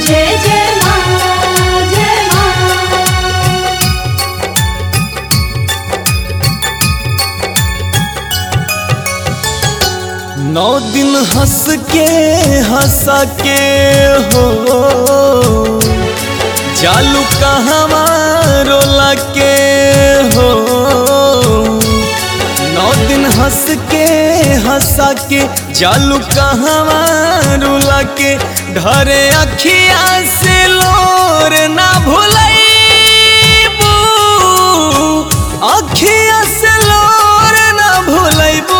जय जय माँ जय माँ नौ दिन हंस के हंसा के हो जालू कहवा रोला के हो नौ दिन हंस के हंसा के जालू कहवा रोला के ढरे अखिया से लोर ना भुलैबू अखिया से लोर ना भुलैबू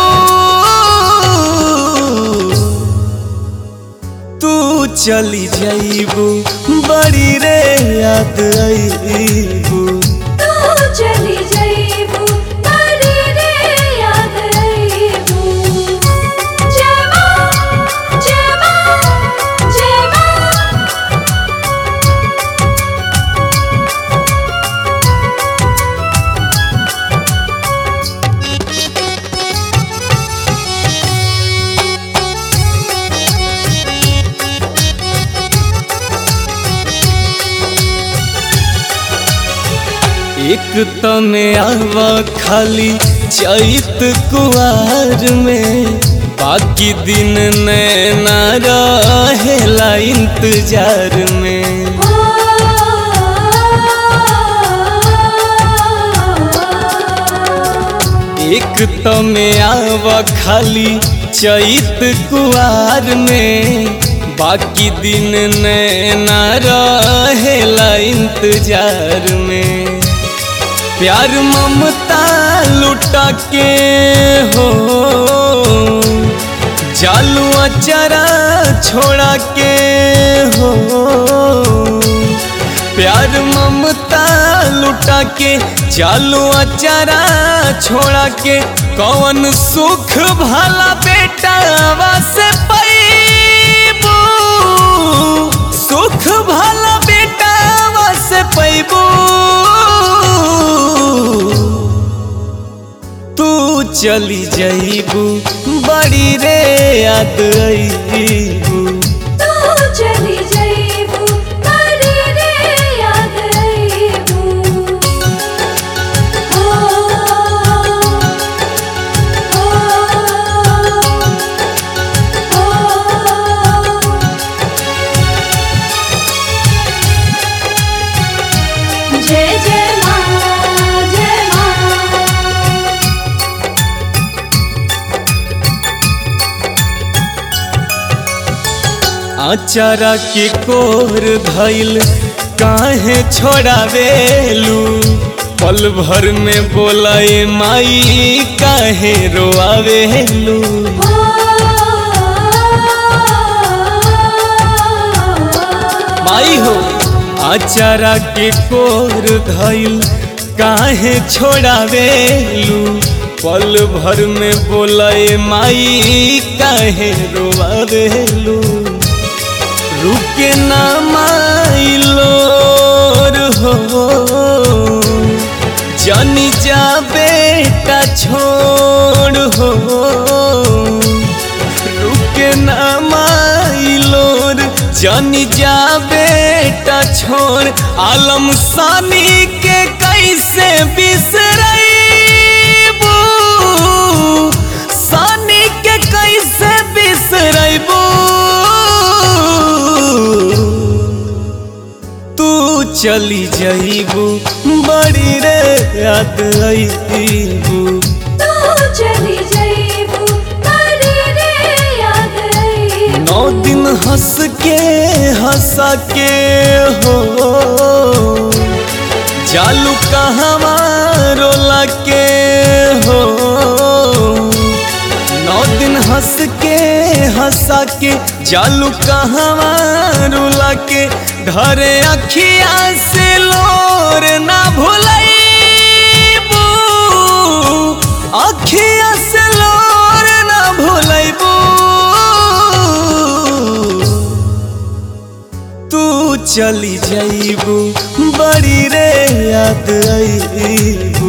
तू चली जाइबू बड़ी रे याद आईबू तू चली जाइबू बड़ी रे याद आइबू जय माँ जय माँ जय माँ एक तने आवा खाली चैत कुआर में बाकी दिन नैना रहेला इंतजार में एक तमे आवा खाली चैत कुआर में बाकी दिन नैना रहेला इंतजार में प्यार ममता लुटा के हो जालू अचरा छोड़ा के हो प्यार ममता लुटा के चालू अचारा छोड़ा के कौन सुख भला बेटा से पैबू सुख भला बेटा से पैबू तू चली जाइबू बड़ी रे याद आईबू तू चली जाइबू बड़ी रे याद आइबू ओ ओ ओ जय जय माँ जय माँ आचारा के कोर धैल काहे छोड़ावेलू पल भर में बोलाए माई काहे रोआवेलू माई हो आचारा के कोर धैल काहे छोड़ावेलू पल भर में बोलाए माई काहे रोआवेलू रुके ना माइलोर हो जानी जा बेटा छोड़ हो रुके ना माइलोर जानी जा बेटा छोड़ आलम सानी के कैसे बिसरैबू सानी के कैसे बिसरैबू तू चली जाइबू बड़ी रे याद आईबू तू चली जाइबू बड़ी रे याद आइबू नौ दिन हंस के हंसा के हो जालू कहवा रोला के हो नौ दिन हंस के हंसा के जालू कहवा रोला के ढरे अखिया से लोर ना भुलैबू अखिया से लोर ना भुलैबू तू चली जाइबू बड़ी रे याद आईबू